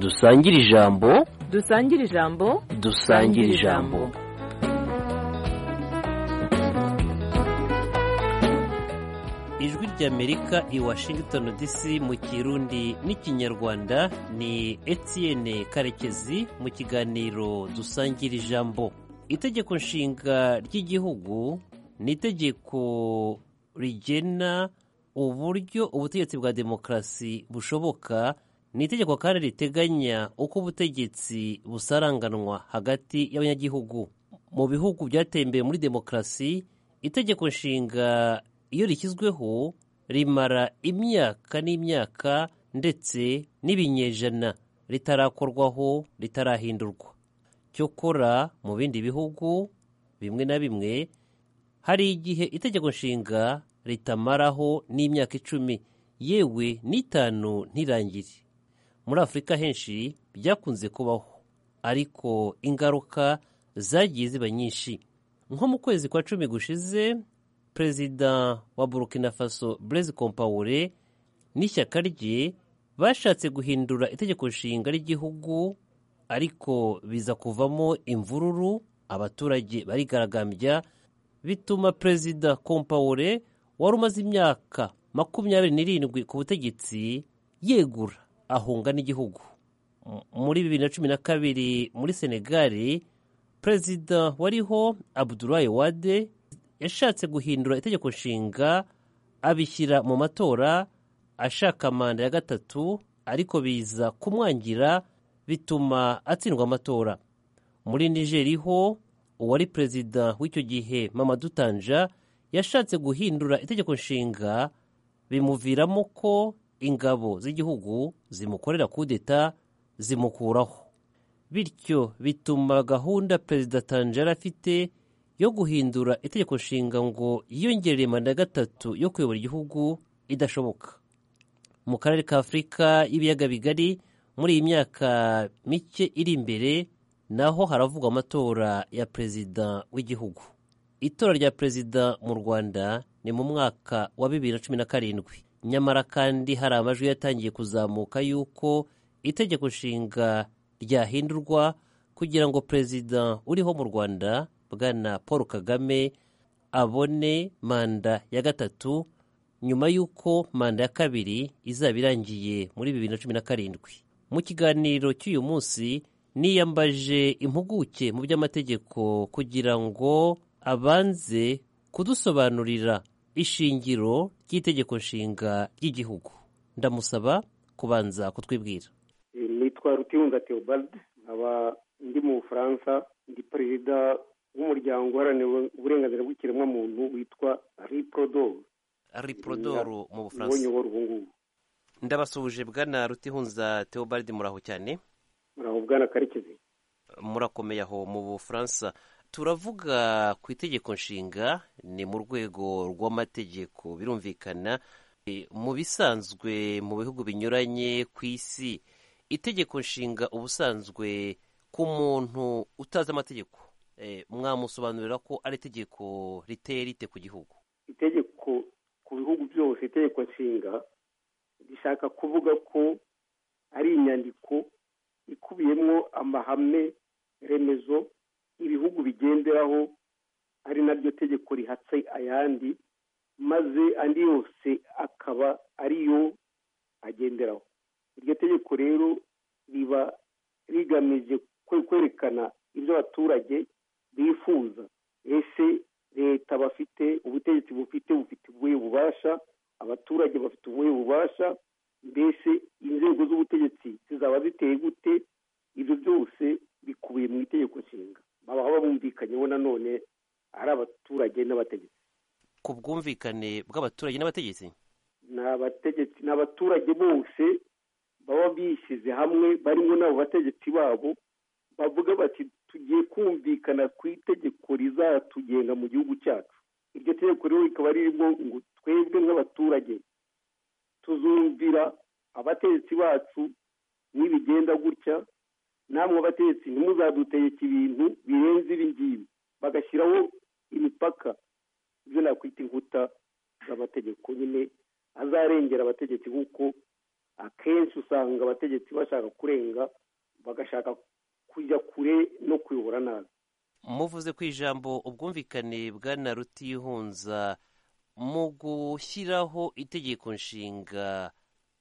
dusangire ijambo dusangire ijambo dusangire ijambo ijwi ry'amerika i washington dc mu kirundi n'ikinyarwanda ni etienne karekezi mu kiganiro dusangira ijambo itegeko nshinga ry'igihugu ni itegeko rigena uburyo ubutegetsi bwa demokarasi bushoboka ni itegeko kandi riteganya uko ubutegetsi busaranganwa hagati y'abanyagihugu mu bihugu byatembeye muri demokarasi itegeko nshinga iyo rishyizweho rimara imyaka n'imyaka ndetse n'ibinyejana ritarakorwaho ritarahindurwa cyokora mu bindi bihugu bimwe na bimwe hari igihe itegeko nshinga ritamaraho n'imyaka icumi yewe n'itanu ntirangire muri afurika henshi byakunze kubaho ariko ingaruka zagiye ziba nyinshi nko mu kwezi kwa cumi gushize perezida wa burkina faso blaise compaore n'ishyaka rye bashatse guhindura itegeko nshinga ry'igihugu ariko biza kuvamo imvururu abaturage barigaragambya bituma perezida compaore wari umaze imyaka makumyabiri n'irindwi ku butegetsi yegura ahunga n'igihugu muri bibiri na cumi na kabiri muri senegali perezida wariho abudurayi wade yashatse guhindura itegeko nshinga abishyira mu matora ashaka manda ya gatatu ariko biza kumwangira bituma atsindwa amatora muri nigeri ho uwari perezida w'icyo gihe Mamadou Tanja yashatse guhindura itegeko nshinga bimuviramo ko ingabo z'igihugu zimukorera kudeta zimukuraho bityo bituma gahunda perezida Tanjara afite yo guhindura itegeko nshinga ngo yiyongerere manda ya gatatu yo kuyobora igihugu idashoboka mu karere ka afurika y'ibiyaga bigari muri iyi myaka mike iri imbere naho haravugwa amatora ya perezida w'igihugu itora rya perezida mu rwanda ni mu mwaka wa bibiri na cumi na karindwi nyamara kandi hari amajwi yatangiye kuzamuka y'uko itegeko nshinga ryahindurwa kugira ngo perezida uriho mu rwanda bwana paul kagame abone manda ya gatatu nyuma y'uko manda ya kabiri izaba irangiye muri bibiri na cumi na karindwi mu kiganiro cy'uyu munsi niyambaje impuguke mu by'amategeko kugira ngo abanze kudusobanurira ishingiro ry'itegeko nshinga ry'igihugu ndamusaba kubanza kutwibwira nitwa rutiyunga theobald nkaba ndi mu bufaransa ndi perezida w'umuryango uharanira uburenganzira bw'ikiremwamuntu witwa riprodoru riprodoru mu bufaransa nyobora ubu ngubu ndabasuhuje bwana rutihunza theobald muraho cyane muraho bwana karekezi murakomeye aho mu bufaransa turavuga ku itegeko nshinga ni mu rwego rw'amategeko birumvikana mu bisanzwe mu bihugu binyuranye ku isi itegeko nshinga ubusanzwe ku muntu utazi amategeko mwamusobanurira ko ari itegeko riteye rite ku gihugu itegeko ku bihugu byose itegeko nshinga rishaka kuvuga ko ari inyandiko ikubiyemo amahame remezo ibihugu bigenderaho ari naryo tegeko rihatse ayandi maze andi yose akaba ariyo agenderaho iryo tegeko rero riba rigamije kwerekana ibyo abaturage bifuza ese leta bafite ubutegetsi bufite bufite ubuhe bubasha abaturage bafite ubuhe bubasha mbese inzego z'ubutegetsi zizaba ziteye gute ibyo byose bikubiye mu itegeko nshinga baba bumvikanyeho nanone ari abaturage n'abategetsi ku bwumvikane bw'abaturage n'abategetsi ni abaturage bose baba bishyize hamwe barimo n'abo bategetsi babo bavuga bati tugiye kumvikana ku itegeko rizatugenga mu gihugu cyacu iryo tegeko rero rikaba ririmo ngo twebwe nk'abaturage tuzumvira abategetsi bacu n'ibigenda gutya namwe abategetsi ntimuzadutegeke ibintu birenze ibi ngibi bagashyiraho imipaka ibyo nakwita inkuta z'amategeko nyine azarengera abategetsi nk'uko akenshi usanga abategetsi bashaka kurenga bagashaka kujya kure no kuyobora nabi muvuze ku ijambo ubwumvikane bwana rutihunza mu gushyiraho itegeko nshinga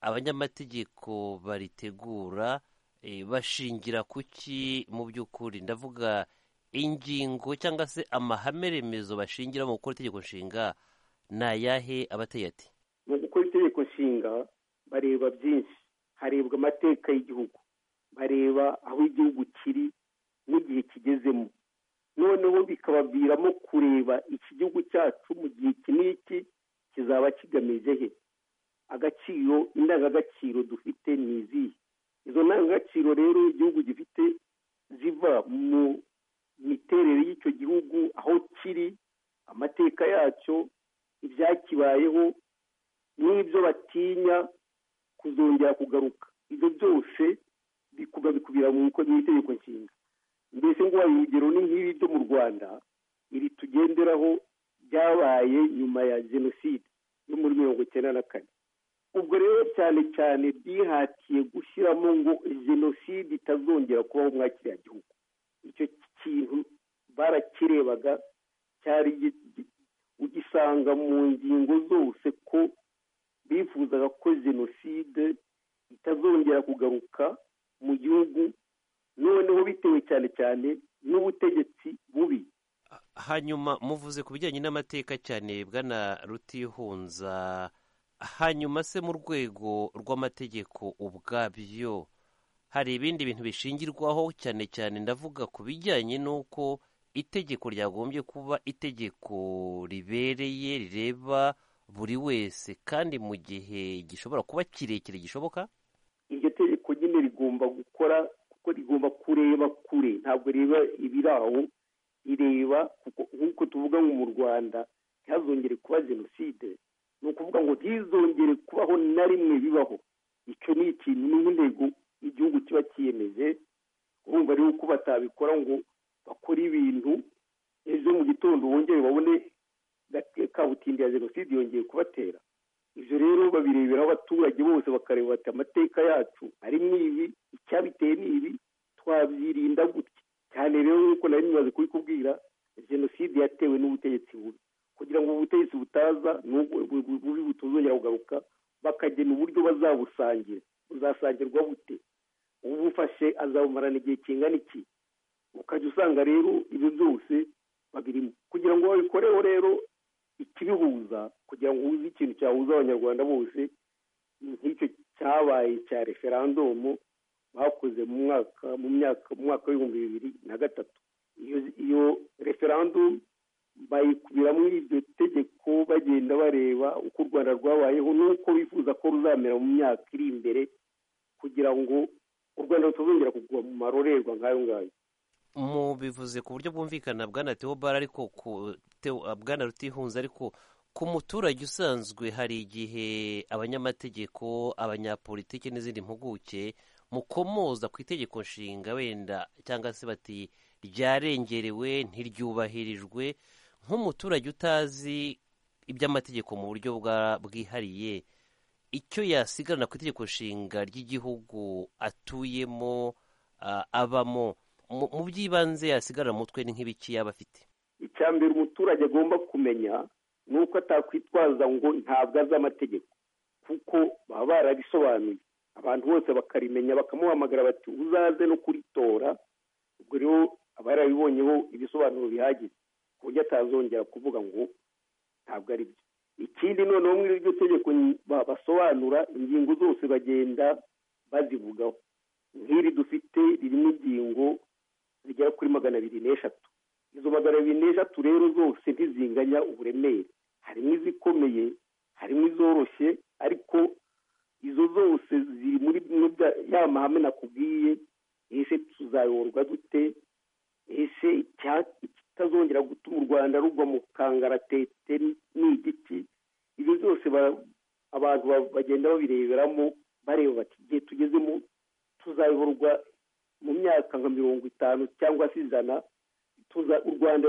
abanyamategeko baritegura eh, bashingira ku ki mu by'ukuri ndavuga ingingo cyangwa se amahame remezo bashingira mu gukora itegeko nshinga ni ayahe abateye ati mu gukora itegeko nshinga bareba byinshi harebwa amateka y'igihugu bareba aho igihugu kiri n'igihe kigezemo noneho bikabaviramo kureba iki gihugu cyacu mu gihe iki n'iki kizaba kigamije he agaciro indangagaciro dufite ni izihe izo ndangagaciro rero igihugu gifite ziva mu miterere y'icyo gihugu aho kiri amateka yacyo ibyakibayeho n'ibyo batinya kuzongera kugaruka ibyo byose bikumva bikubira mu itegeko nshinga mbese ngo urugero ni nk'ibi byo mu rwanda iri tugenderaho byabaye nyuma ya jenoside yo muri mirongo icyenda na kane ubwo rero cyane cyane byihatiye gushyiramo ngo jenoside itazongera kubaho muri kiriya gihugu icyo kintu barakirebaga cyari ugisanga mu ngingo zose ko bifuzaga ko jenoside itazongera kugaruka mu gihugu noneho bitewe cyane cyane n'ubutegetsi bubi hanyuma muvuze ku bijyanye n'amateka cyane bwana rutihunza hanyuma se mu rwego rw'amategeko ubwabyo hari ibindi bintu bishingirwaho cyane cyane ndavuga ku bijyanye n'uko itegeko ryagombye kuba itegeko ribereye rireba buri wese kandi mu gihe gishobora kuba kirekire gishoboka iryo tegeko nyine rigomba gukora kuko rigomba kureba kure ntabwo reba ibiri aho rireba nk'uko tuvuga ngo mu rwanda ntihazongere kuba jenoside ni ukuvuga ngo ntizongere kubaho na rimwe bibaho icyo ni ikintu ni nk'intego igihugu kiba kiyemeje urumva rero ko batabikora ngo bakore ibintu ejo mu gitondo bongere babone kabutindi ya jenoside yongeye kubatera ibyo rero babirebera abaturage bose bakareba bati amateka yacu ari nk'ibi icyabiteye ni ibi twabyirinda gutya cyane rero nk'uko nari bimaze kubikubwira jenoside yatewe n'ubutegetsi bubi kugira ngo ubutegetsi butaza bubi butuzongera kugaruka bakagena uburyo bazabusangira buzasangirwa bute ubufashe azabumarana igihe kingana iki ukajya usanga rero ibyo byose babirimo kugira ngo babikoreho rero ikibihuza kugira ngo uze ikintu cyahuza abanyarwanda bose nk'icyo cyabaye cya referandumu bakoze mu mwaka mu myaka mu mwaka w'ibihumbi bibiri na gatatu iyo referandumu bayikubiramo iryo tegeko bagenda bareba uko u rwanda rwabayeho n'uko bifuza ko ruzamera mu myaka iri imbere kugira ngo u rwanda rutazongera kugwa mu marorerwa nk'ayo ngayo mubivuze ku buryo bwumvikana bwana teobara ariko bwana rutihunze ariko ku muturage usanzwe hari igihe abanyamategeko abanyapolitiki n'izindi mpuguke mukomoza ku itegeko nshinga wenda cyangwa se bati ryarengerewe ntiryubahirijwe nk'umuturage utazi iby'amategeko mu buryo bwihariye icyo yasigarana ku itegeko nshinga ry'igihugu atuyemo abamo mu by'ibanze yasigara mu mutwe ni nk'ibiki yaba afite icya mbere umuturage agomba kumenya ni uko atakwitwaza ngo ntabwo azi amategeko kuko baba barabisobanuye abantu bose bakarimenya bakamuhamagara bati uzaze no kuritora ubwo rero aba yarabibonyeho ibisobanuro bihagije ku buryo atazongera kuvuga ngo ntabwo ari byo ikindi noneho muri iryo tegeko basobanura ingingo zose bagenda bazivugaho nk'iri dufite ririmo ingingo zigera kuri magana abiri n'eshatu izo magana abiri n'eshatu rero zose ntizinganya uburemere harimo izikomeye harimo izoroshye ariko izo zose ziri muri ya mahame nakubwiye ese tuzayorwa dute ese ikitazongera gutuma u rwanda rugwa mu kangaratete ni igiti ibyo byose abantu bagenda babireberamo bareba bati igihe tugezemo tuzayoborwa mu myaka nka mirongo itanu cyangwa se ijana u rwanda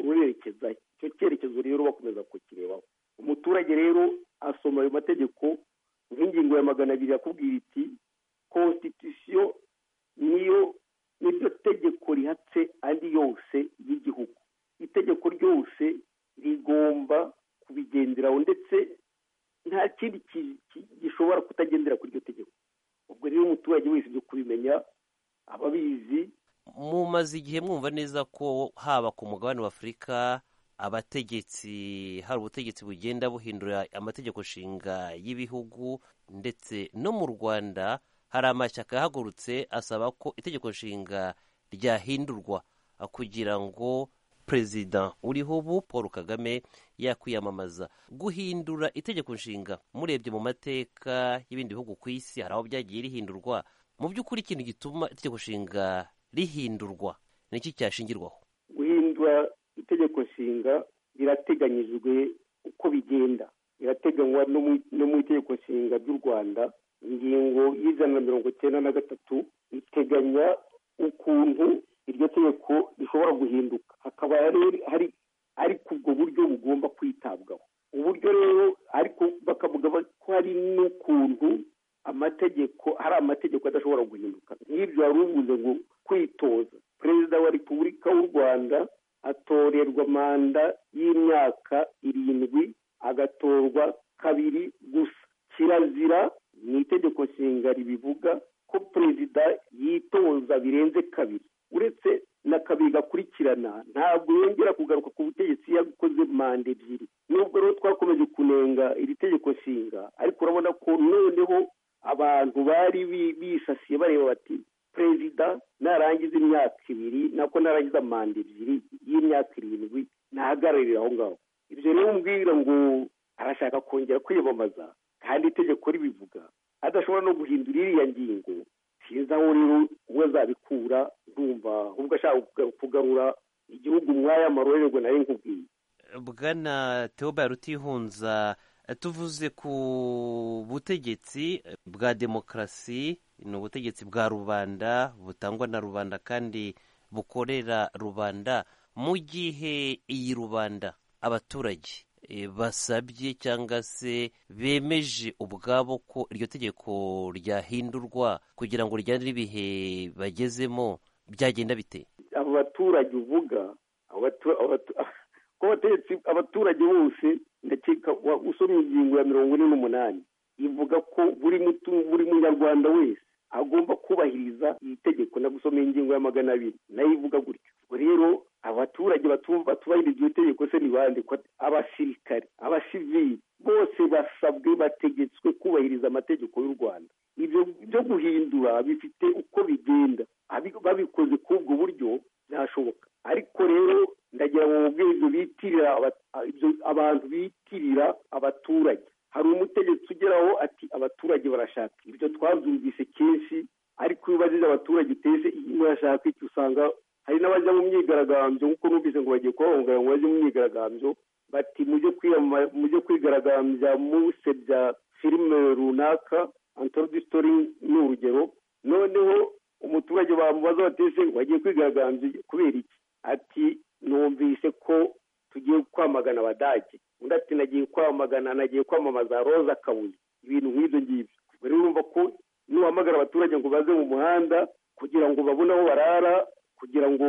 rurerekeza icyo cyerekezo rero bakomeza kukirebaho umuturage rero asoma ayo mategeko nk'ingingo ya magana abiri yakubwira iti constitution niyo niryo tegeko rihatse andi yose y'igihugu itegeko ryose rigomba kubigenderaho ndetse nta kindi gishobora kutagendera kuri iryo tegeko ubwo rero umuturage wese byo kubimenya ababizi mumaze igihe mwumva neza ko haba ku mugabane w'afurika abategetsi hari ubutegetsi bugenda buhindura amategeko nshinga y'ibihugu ndetse no mu rwanda hari amashyaka yahagurutse asaba ko itegeko nshinga ryahindurwa kugira ngo perezida uriho ubu paul kagame yakwiyamamaza guhindura itegeko nshinga murebye mu mateka y'ibindi bihugu ku isi hari aho byagiye rihindurwa mu by'ukuri ikintu gituma itegeko nshinga rihindurwa ni iki cyashingirwaho guhindura itegeko nshinga rirateganyijwe uko bigenda riratenganywa no mu itegeko nshinga ry'u rwanda ingingo y'ijana na mirongo icyenda na gatatu riteganya ukuntu iryo tegeko rishobora guhinduka hakaba hari ariko ubwo buryo bugomba kwitabwaho uburyo rero ariko bakavuga ko hari n'ukuntu amategeko hari amategeko adashobora guhinduka nk'ibyo wari uvuze ngo kwitoza perezida wa repubulika w'u rwanda atorerwa manda y'imyaka irindwi agatorwa kabiri gusa kirazira ni itegeko nshinga ribivuga ko perezida yitoza birenze kabiri uretse na kabiri gakurikirana ntabwo yongera kugaruka ku butegetsi yagukoze manda ebyiri nubwo rero twakomeje kunenga iri tegeko nshinga ariko urabona ko noneho abantu bari bisasiye bareba bati perezida narangiza imyaka ibiri nako narangiza manda ebyiri y'imyaka irindwi nahagararira aho ngaho ibyo rero umbwira ngo arashaka kongera kwiyamamaza kandi itegeko ribivuga adashobora no guhindura iriya ngingo sinzi aho rero we azabikura ndumva ahubwo ashaka kugarura igihugu mwaya marorerwa nawe nkubwiye bwana theobald rutihunza tuvuze ku butegetsi bwa demokarasi ni ubutegetsi bwa rubanda butangwa na rubanda kandi bukorera rubanda mu gihe iyi rubanda abaturage basabye cyangwa se bemeje ubwabo ko iryo tegeko ryahindurwa kugira ngo rijyane n'ibihe bagezemo byagenda bite abo baturage uvuga ko bategetse abaturage bose ndakeka usomye ingingo ya mirongo ine n'umunani ivuga ko buri munyarwanda wese agomba kubahiriza iri tegeko no gusoma ingingo ya magana abiri nayo ivuga gutyo rero abaturage batubahiriza iryo tegeko se ni bande abasirikare abasivili bose basabwe bategetswe kubahiriza amategeko y'u rwanda ibyo byo guhindura bifite uko bigenda babikoze kuri ubwo buryo byashoboka ariko rero ndagira ngo mubwire ibyo bitirira abantu bitirira abaturage hari umutegetsi ugeraho ati abaturage barashaka ibyo twabyumvise kenshi ariko iyo ubajije abaturage utese murashaka iki usanga hari n'abajya mu myigaragambyo nk'uko numvise ngo bagiye kubahungara ngo bajye mu myigaragambyo bati mujye kwigaragambya musebya filime runaka antorogistori ni urugero noneho umuturage bamubaza batese wagiye kwigaragambya kubera iki ati numvise ko tugiye kwamagana abadage undi ati nagiye kwamagana nagiye kwamamaza roza kabuye ibintu nk'ibyo ngibyo rero urumva ko niwahamagara abaturage ngo baze mu muhanda kugira ngo babone aho barara kugira ngo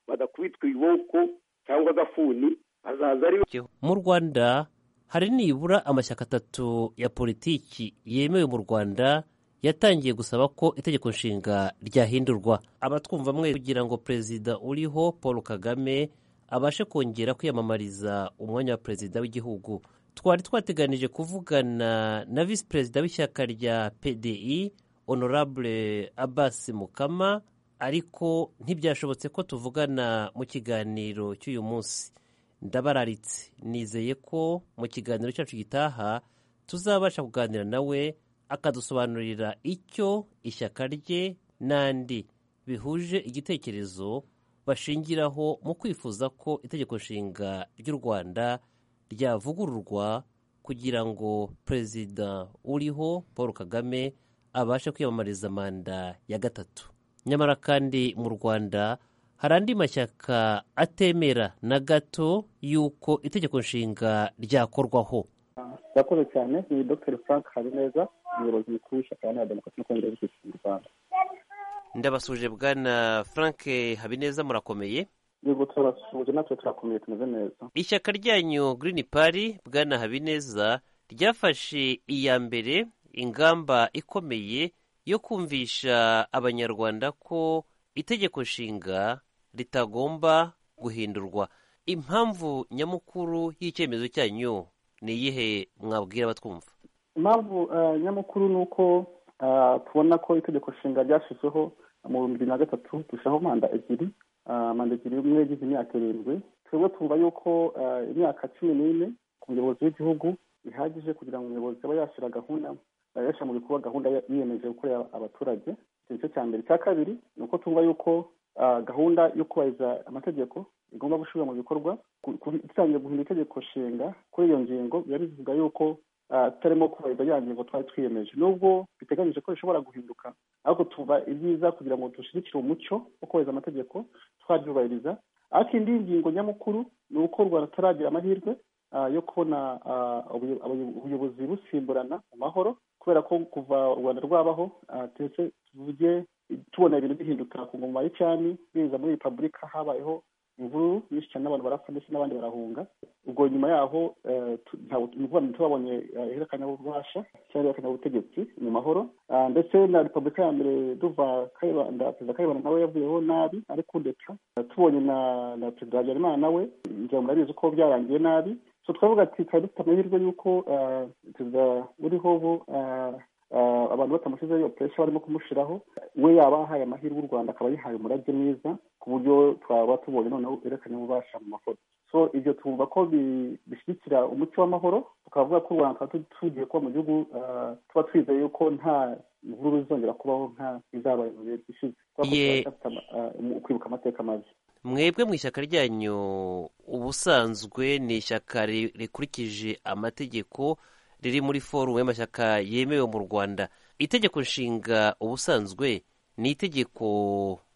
badakubitwa ibiboko cyangwa agafuni azaza ari mu rwanda hari nibura amashyaka atatu ya politiki yemewe mu rwanda yatangiye gusaba ko itegeko nshinga ryahindurwa abatwumva mwe kugira ngo perezida uriho paul kagame abashe kongera kwiyamamariza umwanya wa perezida w'igihugu twari twateganije kuvugana na visi perezida w'ishyaka rya pdi honorable abasi mukama ariko ntibyashobotse ko tuvugana mu kiganiro cy'uyu munsi ndabararitse nizeye ko mu kiganiro cyacu gitaha tuzabasha kuganira nawe akadusobanurira icyo ishyaka rye n'andi bihuje igitekerezo bashingiraho mu kwifuza ko itegeko nshinga ry'u rwanda ryavugururwa kugira ngo perezida uriho paul kagame abashe kwiyamamariza manda ya gatatu nyamara kandi mu rwanda hari andi mashyaka atemera na gato y'uko itegeko nshinga ryakorwaho murakoze cyane ni dr frank habineza umuyobozi mukuru w'ishyaka iharanira demokarasi no kongera y'ubutegetsi mu rwanda ndabasuje bwana frank habineza murakomeye yego turabasuje natwe turakomeye tumeze neza ishyaka ryanyu Green Party bwana habineza ryafashe iya mbere ingamba ikomeye yo kumvisha abanyarwanda ko itegeko nshinga ritagomba guhindurwa impamvu nyamukuru y'icyemezo cyanyu ni iyihe mwabwira abatwumva impamvu eh, nyamukuru ni uko ah, tubona ko itegeko nshinga ryashyizeho mu bihumbi bibiri na gatatu dushaho manda ebyiri ah, manda ebyiri imwe yagize imyaka irindwi twebwe twumva yuko ah, imyaka cumi n'ine ku muyobozi w'igihugu ihagije kugira ngo umuyobozi aba yashyira gahunda eh, yashyira mu bikorwa gahunda ya- yiyemeje gukorera abaturage icyo gice cya mbere icya kabiri ni uko twumva yuko ah, gahunda yo kubahiriza amategeko igomba gushyirwa mu bikorwa Ku- ku- dutangiye guhindura itegeko nshinga kuri iyo ngingo biba bivuga yuko ah, tutarimo kubahiriza ya ngingo twari twiyemeje nubwo biteganyije ko bishobora guhinduka ariko tuba ibyiza kugira ngo dushyigikire umuco wo kubahiriza amategeko twabyubahiriza ariko indi ngingo nyamukuru ni uko u rwanda tutaragira amahirwe ah, yo kubona ah, ubuyo- abayo- ubuyobozi busimburana mu mahoro kubera ko kuva u rwanda rwabaho ah, ndetse tuvuge tubona ibintu bihinduka ku ngoma y'icami biza muri repubulika habayeho imvururu nyinshi cyane n'abantu barapfa ndetse n'abandi barahunga ubwo nyuma yaho eh, tu- ntabwo ni ukuvuga ngo ntitubabonye eh, ihererekanya ububasha cyangwa ihererekanya ubutegetsi mu mahoro Ah, ndetse na repubulika ya mbere duva kayibanda perezida kayibanda nawe yavuyeho nabi ari kudeta Eh, tubonye na na perezida habyarimana nawe njya murabizi ko byarangiye nabi so twavuga ati twari dufite amahirwe y'uko eh, perezida uriho ubu eh, eh, abantu batamushyizeho iyo puresha barimo kumushyiraho we yaba ahaye amahirwe u rwanda akaba yihaye umurage mwiza ku buryo twaba tubonye noneho yerekanye ububasha mu mahoro so ibyo twumva ko bi- bishyigikira umuco w'amahoro tukavuga ko u rwanda tuba tu- tugiye kuba mu gihugu ah, tuba twizeye yuko nta mvururu zizongera kubaho nka izabaye mu bihe bishize Kubera ko Ye- tuba dufite ama- ah, mu- kwibuka amateka mabi mwebwe mu ishyaka ryanyu ubusanzwe ni ishyaka ri- rikurikije amategeko riri muri forumu y'amashyaka yemewe mu rwanda itegeko nshinga ubusanzwe ni itegeko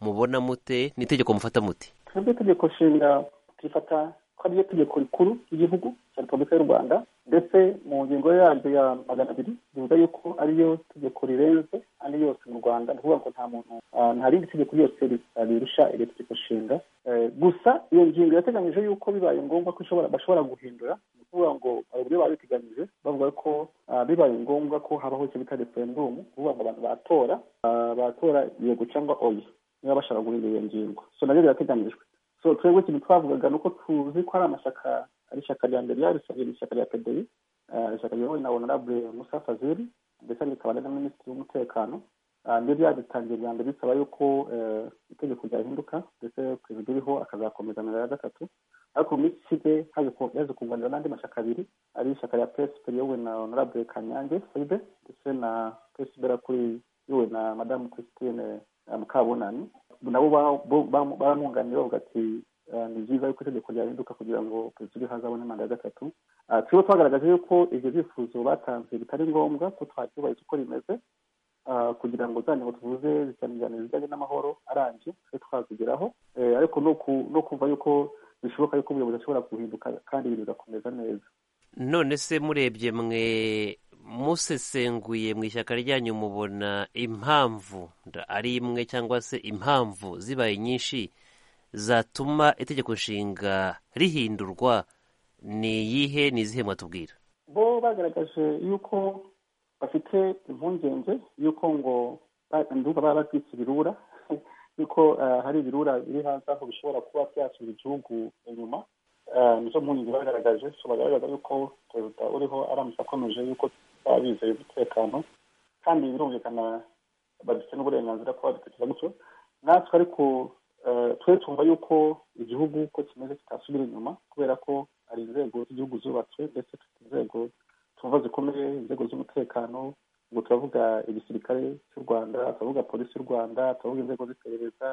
mubona mute ni itegeko mufata mute twebwe itegeko nshinga turifata ko ari ryo tegeko rikuru ry'igihugu cya repubulika y'u rwanda ndetse mu ngingo yaryo ya magana abiri rivuga yuko ariyo tegeko rirenze andi yose mu rwanda ni ukuvuga ngo nta muntu ah, nta rindi tegeko ryose ri- ah, rirusha iryo tegeko nshinga Eh, gusa iyo ngingo yateganyije yuko bibaye ngombwa ko ishobora bashobora guhindura ni ukuvuga ngo uburyo babiteganyije bavuga ko ah, bibaye ngombwa ko habaho icyo bita referendumu ni ukuvuga ngo abantu batora ah, batora yego cyangwa oya niba bashaka guhindura iyo ngingo so nabyo birateganyijwe so twebwe ikintu twavugaga ni uko tuzi ko ari amashyaka ari ishyaka rya mbere yarisabye ni ishyaka rya pdi eh, ishyaka riyobowe na honorable musa fazil ndetse rikaba na minisitiri w'umutekano Ah, nibyo byagitangiye bwa mbere bisaba yuko eh, itegeko ryahinduka ndetse perezida uriho akazakomeza manda ya gatatu ariko mu minsi ishize haje ku- yaje kunganira n'andi mashyaka abiri ari ishyaka rya psp riyobowe na honorable kanyange faibe ndetse na psb kuri yowe na madamu christine eh, mukabunani nabo ba- bo- ba- baramwunganira bavuga ati eh, ni byiza yuko itegeko ryahinduka kugira ngo perezida uriho azabone manda ya gatatu Ah, turiho twagaragaje yuko ibyo byifuzo batanze bitari ngombwa ko twabyubahiriza uko rimeze ah, kugira ngo za ngingo tuvuze zitanijyana ibijyanye n'amahoro arambye twe twazigeraho Eh, ariko no ku- no kumva yuko bishoboka yuko ubuyobozi ashobora guhinduka kandi ibintu bigakomeza neza none se murebye mwe musesenguye mu ishyaka ryanyu mubona impamvu nda- ari imwe cyangwa se impamvu zibaye nyinshi zatuma itegeko nshinga rihindurwa ni iyihe ni izihe mwatubwira bo bagaragaje yuko bafite impungenge y'uko ngo ba- ndumva baba babyise ibirura yuko eh, hari ibirura biri hanze aho bishobora kuba byasubiza igihugu inyuma Eh, nizo mpungenge bagaragaje so bagaragaza yuko perezida uriho aramutse akomeje yuko baba bizeye umutekano kandi birumvikana badufite n'uburenganzira kuba badutekereza gutyo natwe ariko eh, twe twumva yuko igihugu uko kimeze kitasubira inyuma kubera ko hari inzego z'igihugu zubatswe ndetse dufite inzego twumva zikomeye inzego z'umutekano ubwo turavuga igisirikare cy'u rwanda turavuga polisi y'u rwanda turavuga inzego z'iperereza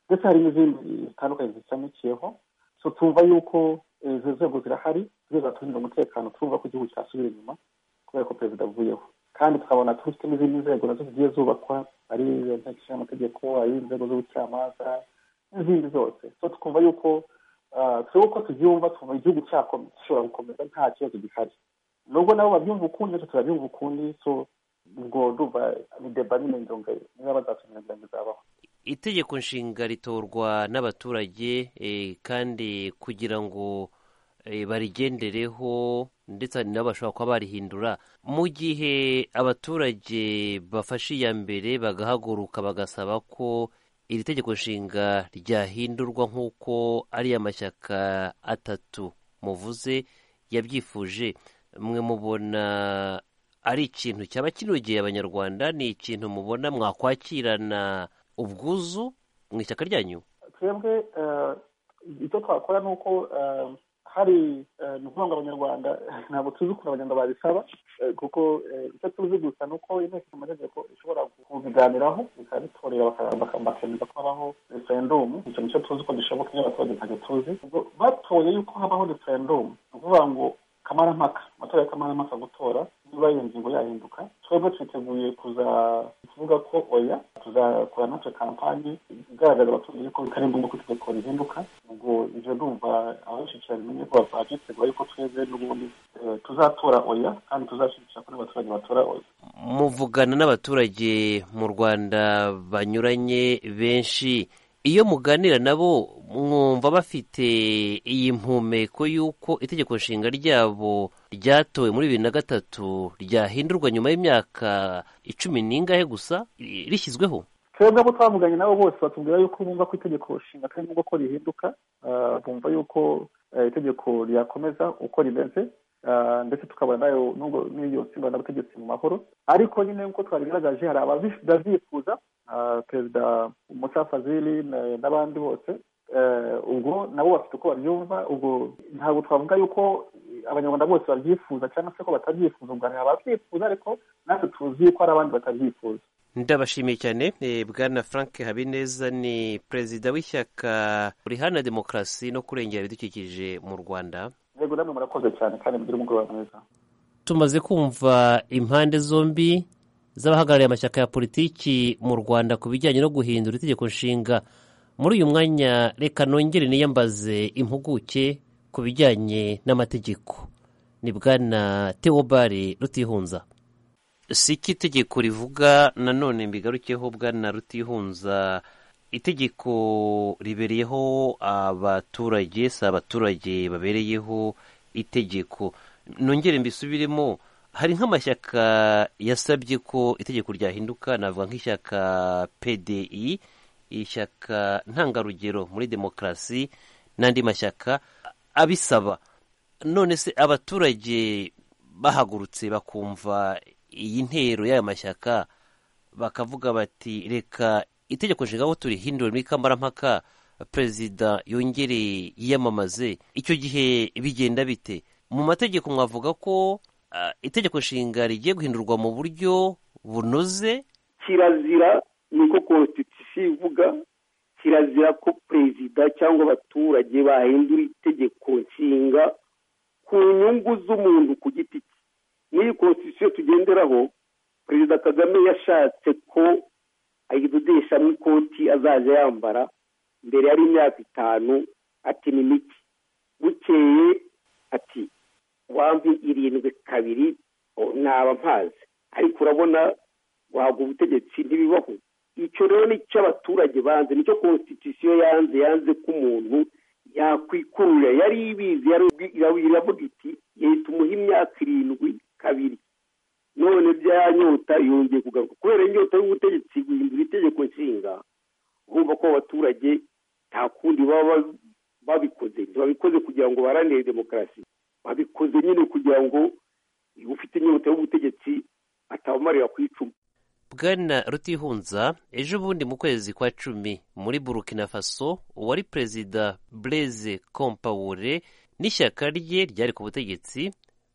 ndetse hari n'izindi zitandukanye zishamikiyeho so twumva yuko eh, izo nzego zirahari zireza turindira umutekano turumva ko igihugu cyasubira inyuma kubera ko perezida avuyeho kandi tukabona dufite n'izindi nzego nazo zigiye zubakwa ari iyo nteko ishinga amategeko ari inzego z'ubucamanza n'izindi zose so twumva yuko ah, twebwe uko tubyumva twumva igihugu cyakom- gishobora gukomeza nta kibazo gihari nubwo nabo babyumva ukundi natwe turabyumva ukundi so ubwo ndumva deba nyine njonga niba bazatumira bizabaho itegeko nshinga ritorwa n'abaturage eh, kandi kugira ngo eh, barigendereho ndetse hari n'abashobora kuba barihindura mu gihe abaturage bafashe iya mbere bagahaguruka bagasaba ko iri tegeko nshinga ryahindurwa nk'uko ari amashyaka atatu muvuze yabyifuje mwe mubona ari ikintu cyaba kinogeye abanyarwanda ni ikintu mubona mwakwakirana ubwuzu mu ishyaka ryanyu twebwe eh, icyo twakora ni uko eh, hari eh, ni ukuvuga ngo abanyarwanda ntabwo tuzi ukuntu abanyarwanda babisaba eh, kuko eh, icyo tuzi gusa ni uko inteko ishinga amategeko ishobora kubiganiraho bikaba bitorera baka- baka- bakemeza ko habaho referendumu icyo nicyo tuzi ko gishoboka iyo abaturage ntacyo tuzi ubwo batoye yuko habaho referendumu ni ukuvuga ngo kamarampaka amatora y'akamarampaka gutora niba iyo ngingo yahinduka twebwe twiteguye kuza kuvuga ko oya tuzakora natwe kampani igaragaza abaturage ko bitari ngombwa ko itegeko rihinduka ubwo ibyo ndumva ababishyikira bimenye ko babyiteguye yuko twebwe n'ubundi eh, tuzatora oya kandi tuzashyigikira ko n'abaturage batora oya muvugana n'abaturage mu rwanda banyuranye benshi iyo muganira nabo mwumva bafite iyi mpumeko y'uko itegeko nshinga ryabo ryatowe muri bibiri na gatatu ryahindurwa nyuma y'imyaka icumi n'ingahe gusa i- rishyizweho twebwe abo twavuganye nabo bose batubwira yuko bumva ko itegeko nshinga atari ngombwa ko rihinduka ah, bumva yuko eh, itegeko ryakomeza uko rimeze ah, ndetse tukaba nayo nubwo n'iyo nsimba n'abategetsi mu mahoro ariko nyine nk'uko twabigaragaje hari ababyifuza ah, perezida musa fazili na- n'abandi bose Eh, ubwo nabo bafite uko babyumva ubwo ntabwo twavuga yuko abanyarwanda bose babyifuza cyangwa se ko batabyifuza ubwo hari ababyifuza ariko natwe tuzi ko hari abandi batabyifuza ndabashimiye cyane eh, bwana frank habineza ni perezida w'ishyaka rihana demokarasi no kurengera ibidukikije mu rwanda yego namwe murakoze cyane kandi mugire umugoroba mwiza tumaze kumva impande zombi z'abahagarariye amashyaka ya politiki mu rwanda ku bijyanye no guhindura itegeko nshinga muri uyu mwanya reka nongere niyambaze impuguke ku bijyanye n'amategeko ni bwana teobari rutihunza si ko itegeko rivuga nanone mbigarukeho bwana rutihunza itegeko ribereyeho abaturage si abaturage babereyeho itegeko nongere mbisubiremo hari nk'amashyaka yasabye ko itegeko ryahinduka navuga nk'ishyaka pdi ishyaka ntangarugero muri demokarasi n'andi mashyaka abisaba none se abaturage bahagurutse bakumva iyi ntero y'aya mashyaka bakavuga bati reka itegeko nshinga aho turihindura muri kamarampaka perezida yongere yiyamamaze icyo gihe bigenda bite mu mategeko mwavuga ko ah, itegeko nshinga rigiye guhindurwa mu buryo bunoze kirazira niko konstitusiyo ivuga kirazira ko perezida cyangwa abaturage bahindura itegeko nshinga ku nyungu z'umuntu ku giti cye n'iyi konstitusiyo tugenderaho perezida kagame yashatse ko ayidodeshamo ikoti azajya yambara mbere yari imyaka itanu ati ni mike bukeye ati wampi irindwi kabiri o, naba mpazi ariko urabona guhabwa ubutegetsi ntibibaho icyo rero ni cyo abaturage banze nicyo konstitusiyo yanze yanze ko umuntu yakwikururira yari ibizi yari iravuga iti yahita umuha imyaka irindwi kabiri none byanyota yongeye kugaruka kubera inyota y'ubutegetsi guhindura itegeko nshinga urumva ko abaturage nta kundi baba babikoze ntibabikoze kugira ngo baharanire demokarasi babikoze nyine kugira ngo ufite inyota y'ubutegetsi atabamarira ku icumu bwana rutihunza ejo bundi mu kwezi kwa cumi muri burkina faso uwari perezida blaise compaore n'ishyaka rye ryari ku butegetsi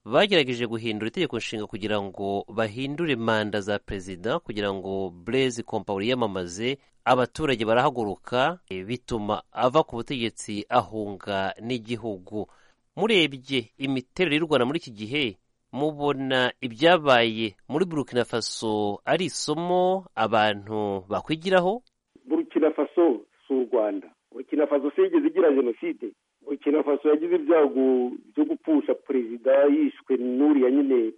bagerageje guhindura itegeko nshinga kugira ngo bahindure manda za perezida kugira ngo blaise compaore yiyamamaze abaturage barahaguruka eh, bituma ava ku butegetsi ahunga n'igihugu murebye imiterere y'u rwanda muri iki gihe mubona ibyabaye muri burkina faso ari isomo abantu bakwigiraho burkina faso si u rwanda burkina faso si yigeze igira jenoside burkina faso yagize ibyago byo gupfusha perezida yishwe n'uriya nyine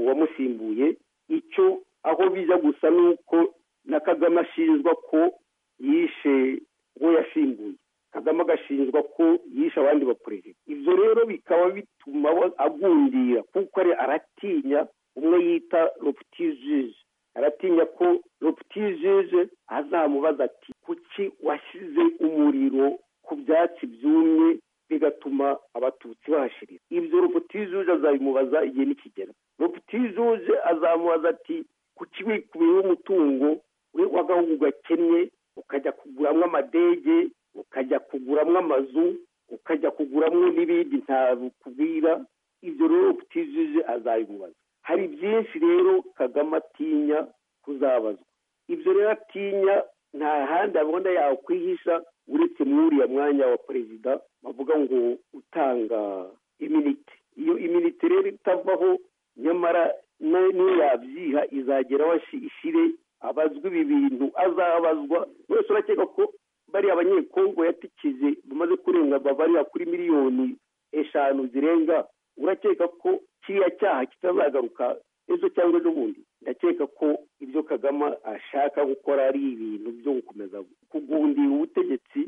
wamusimbuye icyo aho bijya gusa ni uko na kagame ashinjwa ko yishe uwo yasimbuye kagame agashinjwa ko yishe abandi baperezida ibyo rero bikaba bituma agundira kuko aratinya umwe yita roputijije aratinya ko roputijije azamubaza ati kuki washyize umuriro ku byatsi byumye bigatuma abatutsi bahashirira ibyo roputijuje azabimubaza igihe nikigera roputijuje azamubaza ati kuki wikubiyeho umutungo we w'agahugu gakennye ukajya kuguramo amadege ukajya kuguramo amazu ukajya kuguramo n'ibindi ntabikubwira ibyo rero utijije azabimubaza hari byinshi rero kagame atinya kuzabazwa ibyo rero atinya nta handi abona yakwihisha uretse uriya mwanya wa perezida bavuga ngo utanga iminite iyo iminite rero itavaho nyamara niyo yabyiha izagera aho ishyire abazwa ibi bintu azabazwa wese urakeka ko bariya abanyekongo yatikije bamaze kurenga bariya kuri miliyoni eshanu zirenga urakeka ko kiriya cyaha kitazagaruka ejo cyangwa bundi ndakeka ko ibyo kagame ashaka gukora ari ibintu byo gukomeza kugundira ubutegetsi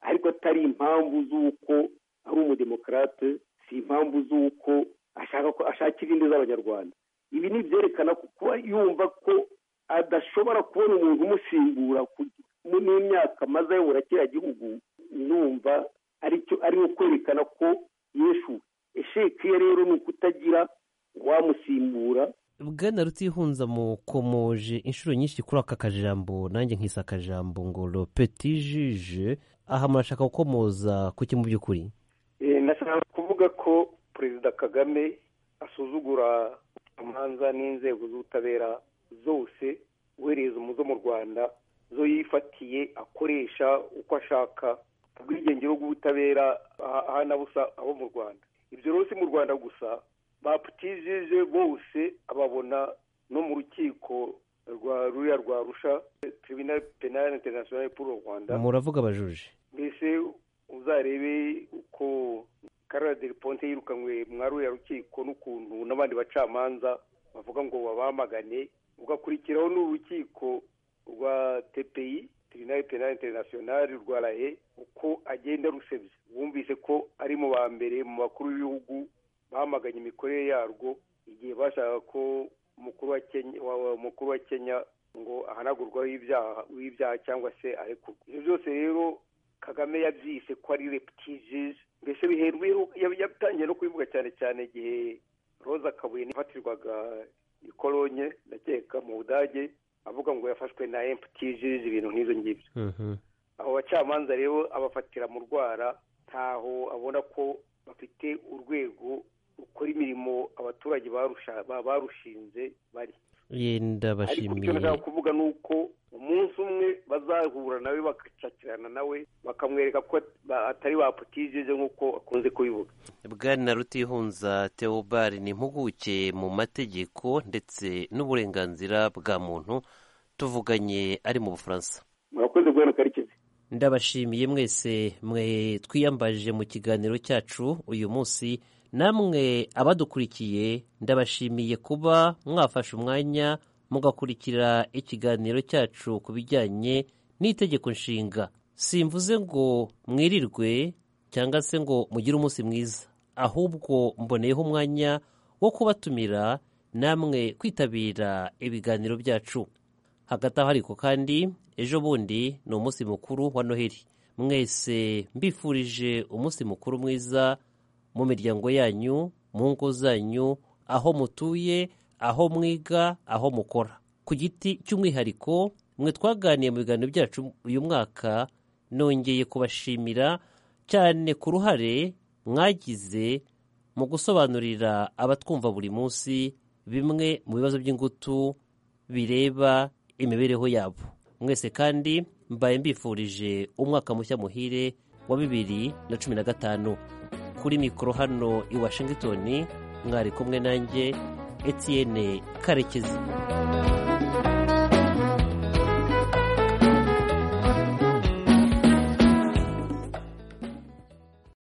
ariko atari impamvu z'uko ari umudemokarate si impamvu z'uko ashaka ko ashakira indi z'abanyarwanda ibi ni ibyerekana kuba yumva ko adashobora kubona umuntu umusimbura n'imyaka amaze ayobora kiriya gihugu numva ari nko kwerekana ko yeshu esheke ye rero ni ukutagira uwamusimbura bwana rutihunza mukomoje inshuro nyinshi kuri aka kajambo nanjye nkisa akajambo ngo ropetijije aha murashaka gukomoza kuki mu by'ukuri nashaka kuvuga ko perezida kagame asuzugura amanza n'inzego z'ubutabera zose uhereza umuzo mu rwanda zo yifatiye akoresha uko ashaka ubwigenge bw'ubutabera ahana busa abo mu rwanda ibyo rero si mu rwanda gusa baputijije bose ababona no mu rukiko rwa ruriya rwa rusha tribunal penal international pour le rwanda muravuga abajuje mbese uzarebe uko karara del ponte yirukanywe mwa ruriya rukiko n'ukuntu n'abandi bacamanza bavuga ngo babamagane ugakurikiraho n'urukiko rwa tepeyi tirinari penali interinasiyonari rwa rahe uko agenda rusebya wumvise ko ari mu ba mbere mu bakuru b'ibihugu bamaganye imikorere yarwo igihe bashaka ko umukuru wa kenya ngo ahanagurwaho ibyaha cyangwa se arekurwa ibyo byose rero kagame yabyise ko ari reputijije mbese biherweho yatangiye no kubivuga cyane cyane igihe roza kabuye nifatirwaga ikolonye ndakeka mu budage avuga ngo yafashwe na emutijije ibintu nk'izo ngibyo abo bacamanza rero abafatira mu rwara ntaho abona ko bafite urwego rukora imirimo abaturage barushinze bari ariko icyo nashaka kuvuga ni uko umunsi umwe bazahura nawe bagacakirana nawe bakamwereka ko atari ba putijije nk'uko akunze kubivuga bwana rutihunza theobald ni impuguke mu mategeko ndetse n'uburenganzira bwa muntu tuvuganye ari mu bufaransa murakoze guhera karekezi ndabashimiye mwese mwe twiyambaje mu kiganiro cyacu uyu munsi namwe abadukurikiye ndabashimiye kuba mwafashe umwanya mugakurikira ikiganiro cyacu ku bijyanye n'itegeko nshinga simvuze ngo mwirirwe cyangwa se ngo mugire umunsi mwiza ahubwo mboneyeho umwanya wo kubatumira namwe kwitabira ibiganiro byacu hagati aho ariko kandi ejo bundi ni umunsi mukuru wa noheli mwese mbifurije umunsi mukuru mwiza mu miryango yanyu mu ngo zanyu aho mutuye aho mwiga aho mukora ku giti cy'umwihariko mwe twaganiye mu biganiro byacu uyu mwaka nongeye kubashimira cyane ku ruhare mwagize mu gusobanurira abatwumva buri munsi bimwe mu bibazo by'ingutu bireba imibereho yabo mwese kandi mbaye mbifurije umwaka mushya muhire wa bibiri na cumi na gatanu kuri mikoro hano i washingitoni mwari kumwe nanjye Etienne Karekezi